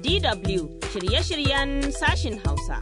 DW shirye-shiryen sashin Hausa.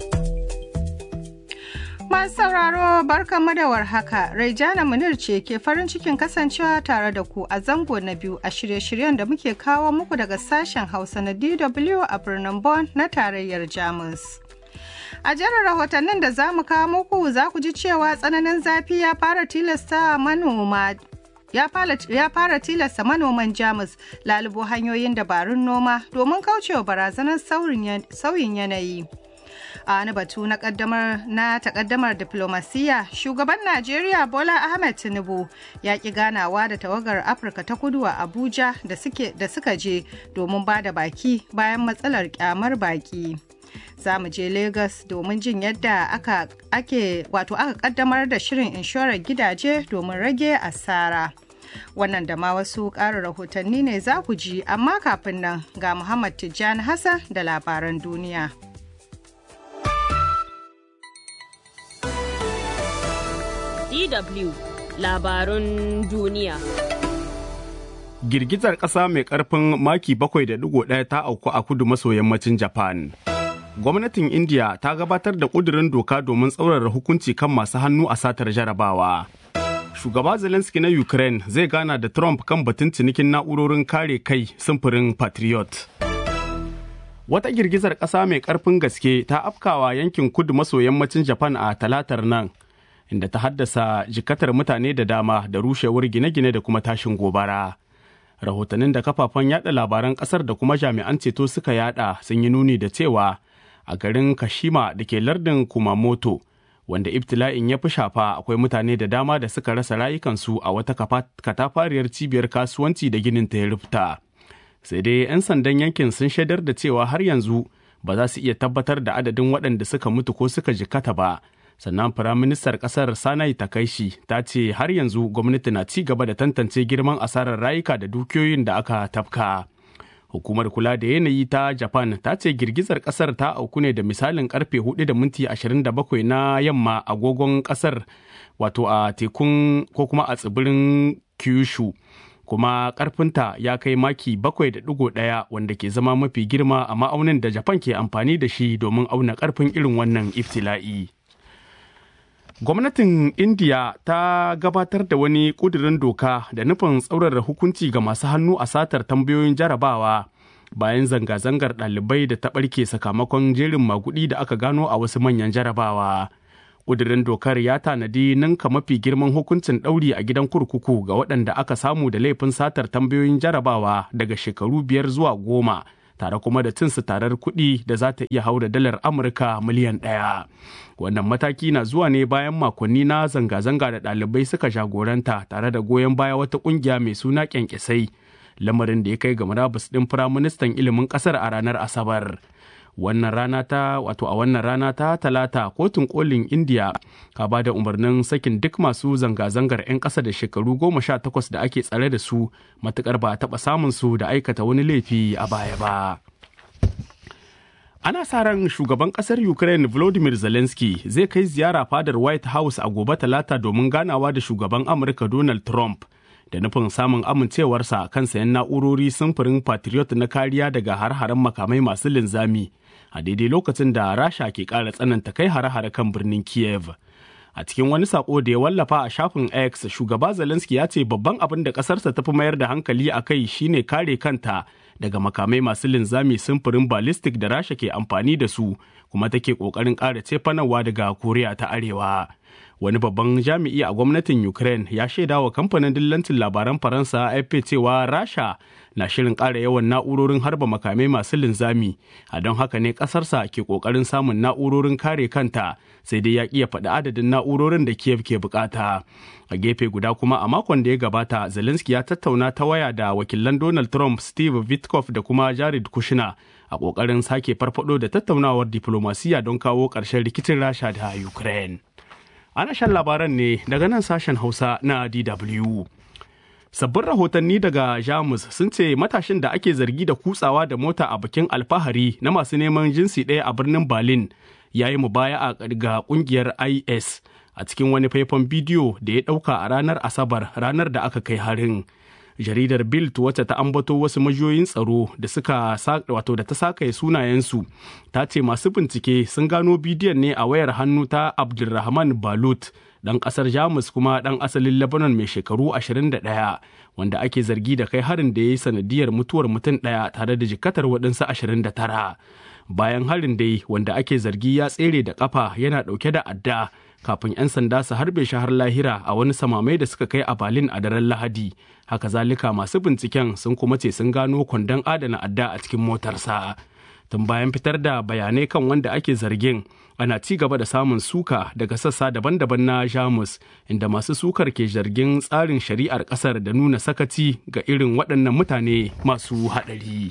Masu sauraro barkanmu da warhaka, Raijana Munir ce ke farin cikin kasancewa tare da ku a zango na biyu a shirye-shiryen da muke kawo muku daga sashen Hausa na DW a birnin Bonn na tarayyar Jamus. A jerin rahotannin da za mu kawo muku za ku ji cewa tsananin zafi ya fara tilasta manoma ya fara tilasta manoman jamus lalubo hanyoyin dabarun noma domin kaucewa barazanar sauyin yanayi. a wani batu na kaddamar na takaddamar diplomasiya shugaban najeriya bola ahmed tinubu ya ki ganawa da tawagar afirka ta kudu a abuja da suka je domin ba da baki bayan matsalar kyamar baki za mu je lagos domin jin yadda aka ake wato aka kaddamar da shirin inshorar gidaje domin rage asara wannan da ma wasu ƙarin rahotanni ne za ku ji amma kafin nan ga muhammad tijjani hassan da labaran duniya DW labarun duniya. Girgizar ƙasa mai ƙarfin maki 7.1 ta auku a kudu maso yammacin Japan. Gwamnatin India ta gabatar da ƙudurin doka domin tsaurara hukunci kan masu hannu a satar jarabawa. Shugaba Zelensky na Ukraine zai gana da Trump kan batun cinikin na'urorin kare kai simfurin Patriot. Wata girgizar ƙasa mai ƙarfin gaske ta afkawa yankin kudu maso yammacin Japan a talatar nan. inda ta haddasa jikatar mutane da dama da rushewar gine-gine da kuma tashin gobara. Rahotannin da kafafen yada labaran kasar da kuma jami'an ceto suka yada sun yi nuni da cewa a garin Kashima da ke lardin Kumamoto, wanda ibtila'in ya fi shafa akwai mutane da dama da suka rasa rayukansu a wata katafariyar cibiyar kasuwanci da ginin ta ya rufta. Sai dai 'yan sandan yankin sun shaidar da cewa har yanzu ba za su iya tabbatar da adadin waɗanda suka mutu ko suka jikata ba. sannan firaministar kasar sanai takaishi ta ce har yanzu gwamnati na ci gaba da tantance girman asarar rayuka da dukiyoyin da aka tafka hukumar kula da yanayi ta japan ta ce girgizar kasar ta auku ne da misalin karfe 4 da minti 27 na yamma agogon kasar wato a tekun ko kuma a tsibirin kyushu kuma karfinta ya kai maki 7.1 wanda ke zama mafi girma a ma'aunin da japan ke amfani da shi domin auna karfin irin wannan iftila'i. Gwamnatin India ta gabatar da wani ƙudurin doka da nufin tsaurara hukunci ga masu hannu a satar tambayoyin jarabawa bayan zanga-zangar ɗalibai da ta ɓarke sakamakon jerin magudi da aka gano a wasu manyan jarabawa. Ƙudurin dokar ya tanadi ninka mafi girman hukuncin ɗauri a gidan kurkuku ga waɗanda aka samu da laifin satar tambayoyin jarabawa daga shekaru biyar zuwa goma. tare kuma da cin tarar kuɗi da za ta iya haura dalar Amurka miliyan ɗaya. Wannan mataki na zuwa ne bayan makonni na zanga-zanga da ɗalibai suka jagoranta tare da goyon baya wata ƙungiya mai suna kyankyasai, lamarin da ya kai ga murabus ɗin firaministan ilimin ƙasar a ranar Asabar. wannan rana ta wato a wannan rana ta talata kotun kolin india ka ba da umarnin sakin duk masu zanga-zangar 'yan ƙasa da shekaru goma sha takwas da ake tsare da su matukar ba a taɓa samun su da aikata wani laifi a baya ba ana sa ran shugaban ƙasar ukraine volodymyr zelensky zai kai ziyara fadar white house a gobe talata domin ganawa da shugaban amurka donald trump da nufin samun amincewarsa kan sayan na'urori samfurin patriot na kariya daga har-haren makamai masu linzami a daidai lokacin da rasha ke ƙara tsananta kai hare-hare kan birnin kiev a cikin wani sako da ya wallafa a shafin x shugaba zelensky ya ce babban abin da ƙasarsa ta fi mayar da hankali a kai shine kare kanta daga makamai masu linzami samfurin ballistic da rasha ke amfani da su kuma take ƙoƙarin ƙara cefanawa daga koriya ta arewa wani babban jami'i a gwamnatin ukraine ya shaida wa kamfanin dillancin labaran faransa afp cewa rasha na shirin ƙara yawan na'urorin harba makamai masu linzami a don haka ne ƙasarsa ke ƙoƙarin samun na'urorin kare kanta sai dai ya ƙi ya faɗi adadin na'urorin da kiev ke bukata a gefe guda kuma a makon da ya gabata zelensky ya tattauna ta waya da wakilan donald trump steve witkoff da kuma jared kushner a ƙoƙarin sake farfado da tattaunawar diplomasiya don kawo ƙarshen rikicin rasha da ukraine ana shan labaran ne daga nan sashen hausa na dw sabbin rahotanni daga jamus sun ce matashin da ake zargi da kutsawa da mota a bikin alfahari na masu neman jinsi ɗaya a birnin berlin ya yi mubaya ga kungiyar is a cikin wani faifan bidiyo da ya ɗauka a ranar asabar ranar da aka kai harin jaridar bild wacce ta ambato wasu majiyoyin tsaro da suka wato da ta sakaye sunayensu ta ce masu bincike sun gano bidiyon ne a wayar hannu ta abdulrahman balut dan kasar jamus kuma dan asalin lebanon mai shekaru 21 wanda ake zargi da kai harin da ya yi sanadiyar mutuwar mutum ɗaya tare da jikatar waɗansu 29 bayan harin dai wanda ake zargi ya tsere da kafa yana ɗauke da adda kafin 'yan sanda su harbe shi har lahira a wani samamai da suka kai a Berlin a daren Lahadi. Haka zalika masu binciken sun kuma ce sun gano kwandon adana adda a cikin motarsa. Tun bayan fitar da bayanai kan wanda ake zargin, ana ci gaba da samun suka daga sassa daban-daban na Jamus, inda masu sukar ke zargin tsarin shari'ar ƙasar da nuna sakaci ga irin waɗannan mutane masu haɗari.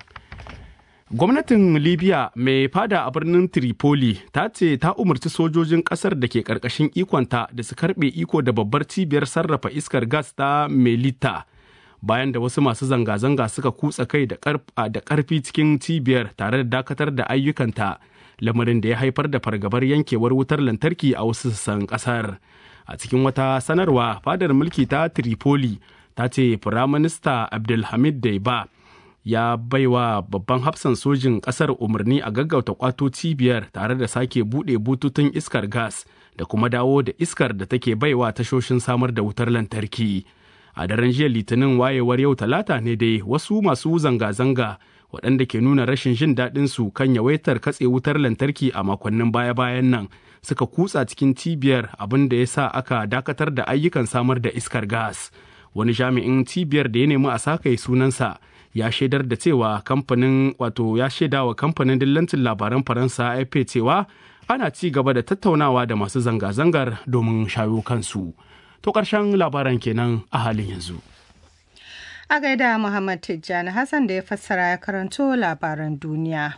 Gwamnatin Libya mai fada a birnin Tripoli ta ce ta umarci sojojin kasar da ke karkashin ikonta da su karbe iko da babbar cibiyar sarrafa iskar gas ta Melita bayan da wasu masu zanga-zanga suka kutsa kai da karfi cikin cibiyar tare da dakatar da ayyukanta lamarin da ya haifar da fargabar yankewar wutar lantarki a wasu sassan kasar. A cikin wata sanarwa fadar mulki ta Tripoli ta ce Firaminista Abdulhamid Daiba ya baiwa babban hafsan sojin kasar umarni a gaggauta kwato cibiyar tare da sake buɗe bututun iskar gas da kuma dawo da iskar da take baiwa tashoshin samar da wutar lantarki a daren jiya litinin wayewar yau talata ne dai wasu masu zanga-zanga waɗanda ke nuna rashin jin daɗin su kan yawaitar katse wutar lantarki a makonnin baya-bayan nan suka kutsa cikin cibiyar abin da ya sa aka dakatar da ayyukan samar da iskar gas wani jami'in cibiyar da ya nemi a sakaye sunansa ya shaidar da cewa kamfanin wato ya shaida wa kamfanin dillancin labaran faransa afp cewa ana ci gaba da tattaunawa da masu zanga-zangar domin shayo kansu to ƙarshen labaran kenan a halin yanzu a gaida muhammad tijjani hassan da ya fassara ya karanto labaran duniya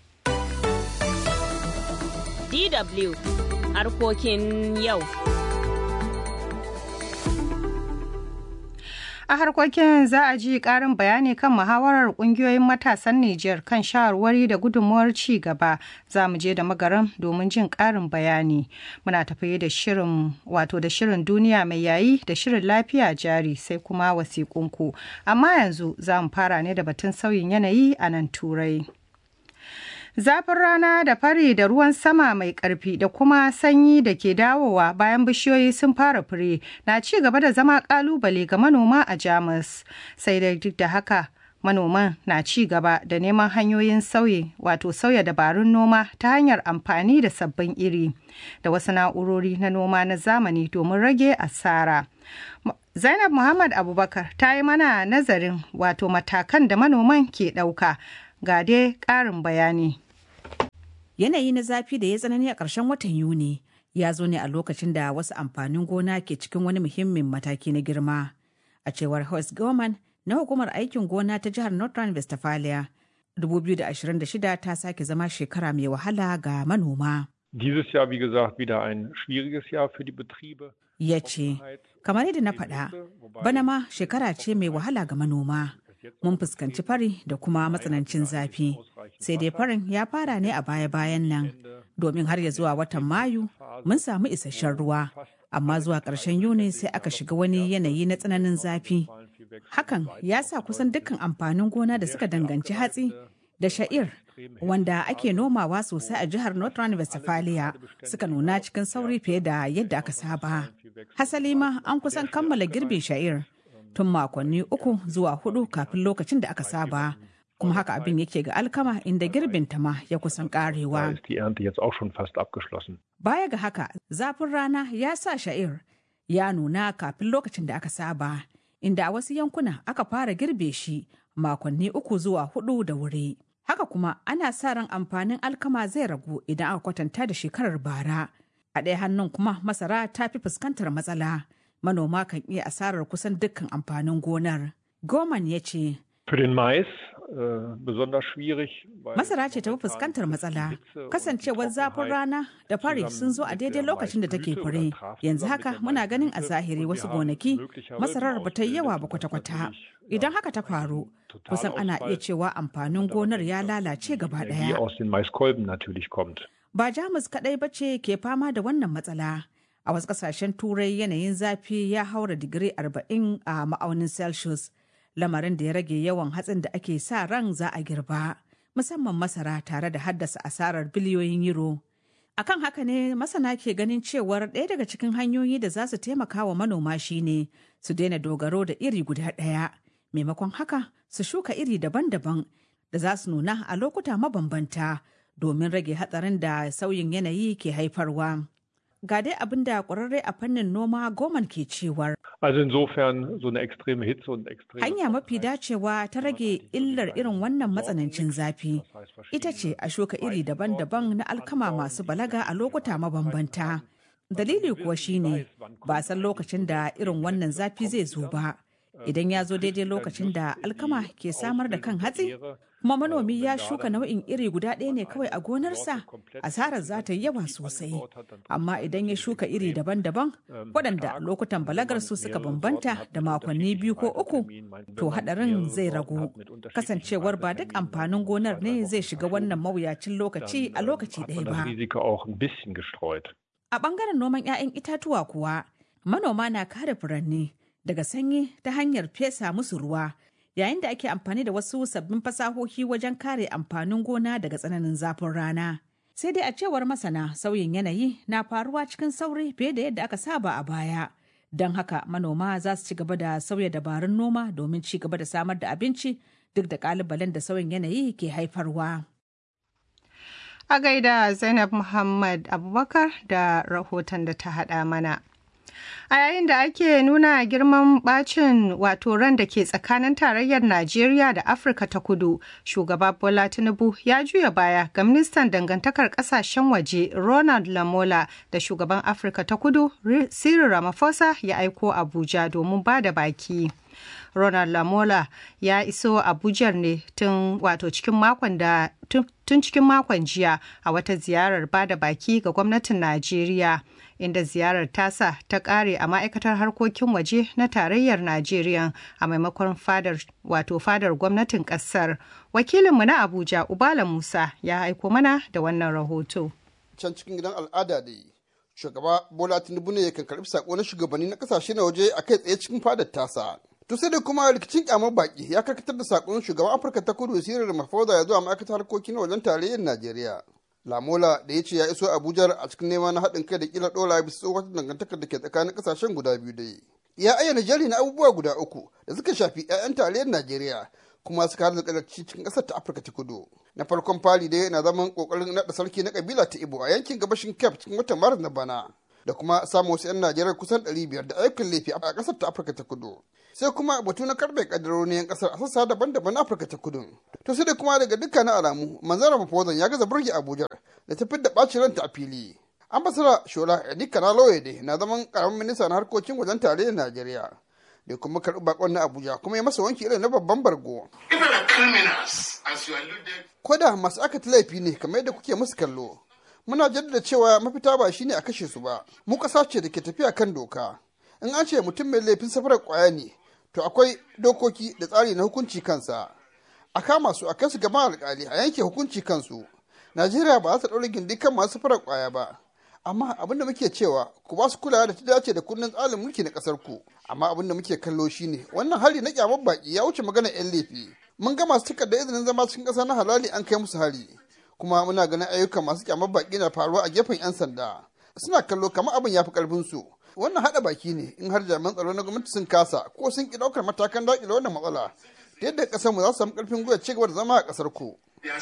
dw harkokin yau A harkokin za a ji ƙarin bayani kan muhawarar ƙungiyoyin matasan Nijar kan shawarwari da gudunmuwar ci gaba za mu je da magaran domin jin ƙarin bayani. Muna tafiye da shirin wato da shirin duniya mai yayi da shirin lafiya jari sai kuma wasiƙunku. Amma yanzu za mu fara ne da batun sauyin yanayi a nan Turai. Zafin rana da fari da ruwan sama mai ƙarfi da kuma sanyi da ke dawowa bayan bishiyoyi sun fara fure na ci gaba da zama ƙalubale ga manoma a Jamus. Sai dai duk da haka manoman na ci gaba da neman hanyoyin sauyi wato sauya dabarun noma ta hanyar amfani da sabbin iri da wasu na'urori na noma na zamani domin rage asara. Zainab Muhammad Abubakar ta yi mana nazarin wato matakan da manoman ke ɗauka. ga dai ƙarin bayani. Yanayi na zafi da ya tsanani a ƙarshen watan Yuni ya zo ne a lokacin da wasu amfanin gona ke cikin wani muhimmin mataki na girma. A cewar Horst Goman na hukumar aikin gona ta jihar North Rhine-Westphalia, 2026 ta sake zama shekara mai wahala ga manoma. Dieses Jahr, wie gesagt, wieder ein schwieriges Jahr für die Betriebe. Ya ce, kamar yadda na faɗa, bana ma shekara ce mai wahala ga manoma. mun fuskanci fari da kuma matsanancin zafi sai dai farin ya fara ne a baya-bayan nan domin har ya zuwa watan mayu mun samu isasshen ruwa amma zuwa ƙarshen yuni sai aka shiga wani yanayi na tsananin zafi hakan ya sa kusan dukkan amfanin gona da suka danganci hatsi da sha'ir wanda ake nomawa sosai a jihar north rhine-westphalia suka nuna cikin sauri fiye da yadda aka saba hasali ma an kusan kammala girbin sha'ir tun makonni uku zuwa hudu kafin lokacin da aka saba kuma haka abin yake ga alkama inda girbin ta ma ya kusan karewa. Baya ga haka zafin rana ya sa sha'ir ya nuna kafin lokacin da aka saba inda a wasu yankuna aka fara girbe shi makonni uku zuwa hudu da wuri. Haka kuma ana sa ran amfanin alkama zai ragu idan aka kwatanta da shekarar bara. A ɗaya hannun kuma masara ta fi fuskantar matsala. manoma kan iya asarar kusan dukkan amfanin gonar. Goman ya ce, Für den Mais äh, besonders schwierig. Masara ce ta fi fuskantar matsala. Kasancewar zafin rana da fari sun zo a daidai lokacin da take fure. Yanzu haka muna ganin a zahiri wasu gonaki masarar ba ta yi yawa ba kwata-kwata. Idan haka ta faru, kusan ana iya cewa amfanin gonar ya lalace gaba ɗaya. aus den Maiskolben natürlich kommt. Ba Jamus kaɗai ba ce ke fama da wannan matsala. A wasu ƙasashen turai yanayin zafi ya haura digiri 40 a ma'aunin Celsius, lamarin da ya rage yawan hatsin da ake sa ran za a girba, musamman masara tare da haddasa asarar biliyoyin euro. akan haka ne masana ke ganin cewar ɗaya daga cikin hanyoyi da za su taimaka wa manoma shine su daina dogaro da iri guda ɗaya maimakon haka su shuka iri daban-daban da za su nuna a lokuta mabambanta domin rage hatsarin da sauyin yanayi ke haifarwa ga dai abin da ƙwararre a fannin noma goman ke cewar Also insofern so eine extreme Hitze und extreme hanya mafi dacewa ta rage illar irin wannan matsanancin zafi ita ce a shuka iri daban-daban na alkama masu balaga a lokuta mabambanta dalili kuwa shine ba san lokacin da irin wannan zafi zai zo ba idan ya zo daidai lokacin da alkama ke samar da kan hatsi kuma manomi ya shuka nau'in iri guda ɗaya ne kawai a gonarsa asarar za ta yi yawa sosai amma idan ya shuka iri daban-daban waɗanda lokutan balagar su suka bambanta da makonni biyu ko uku to haɗarin zai ragu kasancewar ba duk amfanin gonar ne zai shiga wannan mawuyacin lokaci a lokaci ɗaya ba a ɓangaren noman 'ya'yan itatuwa kuwa manoma na kare furanni daga sanyi ta hanyar fesa musu ruwa yayin da ake amfani da wasu sabbin fasahohi wajen kare amfanin gona daga tsananin zafin rana. Sai dai a cewar masana sauyin yanayi na faruwa cikin sauri fiye da yadda aka saba a baya. Don haka manoma za su ci gaba da sauya dabarun noma domin ci gaba da samar da abinci duk da kalubalen da sauyin yanayi ke haifarwa. A gaida Zainab Muhammad Abubakar da rahoton da ta haɗa mana. A yayin da ake nuna girman bacin wato ran da ke tsakanin tarayyar Najeriya da Afirka ta kudu, shugaba Bola Tinubu ya juya baya ga ministan dangantakar kasashen waje Ronald Lamola da shugaban Afirka ta kudu Cyril Ramaphosa ya aiko Abuja domin ba da baki. Ronald Lamola ya iso Abuja ne tun wato cikin makon da tun cikin makon jiya a wata ziyarar bada baki ga gwamnatin Najeriya inda ziyarar tasa ta kare a ma'aikatar harkokin waje na tarayyar Najeriya a maimakon fadar wato fadar gwamnatin kasar. Wakilinmu na Abuja Ubala Musa ya aiko mana da wannan rahoto. Can cikin gidan al'ada da yi, shugaba Bola Tinubu ne kan karbi sako na shugabanni na kasashe na waje a kai tsaye cikin fadar tasa. To sai da kuma rikicin kyamar baki ya karkatar da sakon shugaban Afirka ta kudu Cyril Ramaphosa ya zuwa ma'aikatar harkokin wajen tarayyar Najeriya. Lamola da ya ce ya iso Abuja a cikin neman haɗin kai da kila ɗora bisa tsohon dangantakar da ke tsakanin ƙasashen guda biyu da Ya ayyana jari na abubuwa guda uku da suka shafi 'ya'yan tarayyar Najeriya kuma suka hada da cikin ƙasar ta Afirka ta kudu. Na farkon fari dai na zaman ƙoƙarin naɗa sarki na ƙabila ta Ibo a yankin gabashin Cape cikin watan Maris na bana. da kuma samun wasu 'yan Najeriya kusan 500 da ayyukan laifi a ƙasar ta Afirka ta kudu. Sai kuma batu na karɓe ƙaddaroni 'yan ƙasar a sassa daban-daban na Afirka ta kudu. To sai da kuma daga dukkanin alamu manzara Mafozan ya gaza burge Abuja da ta fidda ɓacin ranta a fili. Ambasara Shola Edika na Loyede na zaman ƙaramin minista na harkokin wajen tarayyar Najeriya. Da kuma karɓi bakon na Abuja kuma ya masa wanki irin na babban bargo. Koda masu aka laifi ne kamar yadda kuke musu kallo. muna jaddada cewa mafita ba shine a kashe su ba mu ƙasa ce da ke tafiya kan doka in an ce mutum mai laifin safarar ƙwaya ne to akwai dokoki da tsari na hukunci kansa a kama su a kai su gaban alƙali a yanke hukunci kansu najeriya ba za ta ɗaure gindi kan masu safarar ƙwaya ba amma abin da muke cewa ku ba su kulawa da ta dace da kundin tsarin mulki na ƙasar ku amma abin da muke kallo shine wannan hari na kyamar baki ya wuce magana 'yan laifi mun ga masu takardar izinin zama cikin ƙasa na halali an kai musu hari kuma muna ganin ayyukan masu kyamar baki na faruwa a gefen 'yan sanda suna kallo kamar abin ya fi karfin su wannan hada baki ne in har jami'an tsaro na gwamnati sun kasa ko sun ki daukar matakan dakile wannan matsala ta yadda kasar mu za su samu karfin gwiwa ci gaba da zama a kasar ku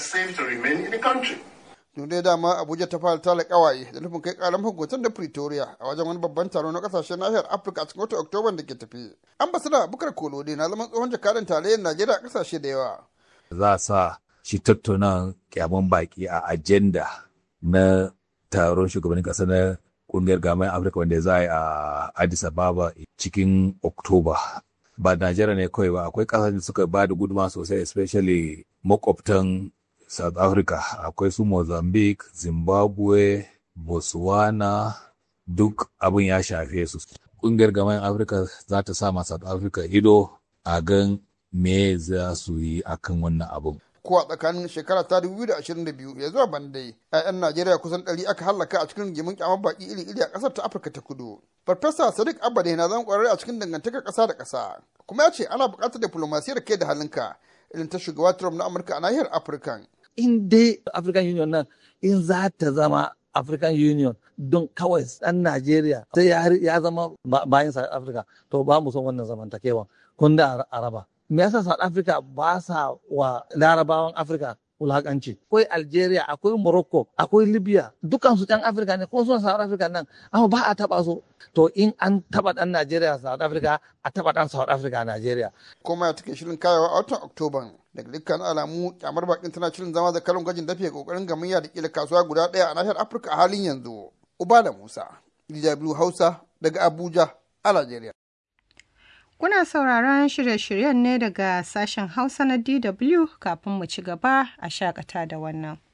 dai dama abuja ta fara tala kawaye da nufin kai karan hukuntar da pretoria a wajen wani babban taro na kasashen nahiyar afirka a cikin watan oktoba da ke tafi ambasada bukar kolode na zaman tsohon jakadan tarayyar najeriya a kasashe da yawa za a sa shi tattauna kyaman baki a ajenda na taron shugabannin ƙasa na ƙungiyar gamayen afirka wanda za a yi a addis ababa cikin oktoba ba najeriya ne kawai ba akwai ƙasashen da suka ba da guduma sosai especially makwabtan south africa akwai su mozambique zimbabwe botswana duk abin ya shafe su ƙungiyar gamayen afirka za ta sama south africa ido a gan me za su yi akan wannan abin ko a tsakanin shekara ta 2022 ya zuwa bandai 'ya'yan najeriya kusan 100 aka hallaka a cikin rigimin kyamar baki iri-iri a kasar ta afirka ta kudu farfesa sadiq abade na zan kwararre a cikin dangantakar kasa da kasa kuma ya ce ana buƙatar diplomasiyar kai da halinka irin ta shugaba trump na amurka a nahiyar afirka in dai african union nan in za ta zama african union don kawai ɗan najeriya sai ya zama bayan south africa to ba mu son wannan zamantakewan kun da araba me yasa south africa ba sa wa larabawan africa wulakanci akwai algeria akwai morocco akwai libya dukansu ɗan afirka ne kuma suna south africa nan amma ba a taba su to in an taba ɗan najeriya south africa a taba ɗan south africa najeriya kuma ya take shirin kayawa a watan oktoban daga dukkan alamu kyamar bakin tana shirin zama da karin gwajin dafe kokarin gamayya da kila kasuwa guda ɗaya a nahiyar afirka a halin yanzu ubala musa dw hausa daga abuja a najeriya Kuna sauraron shirye-shiryen ne daga sashen Hausa na DW kafin mu ci gaba a shakata da wannan.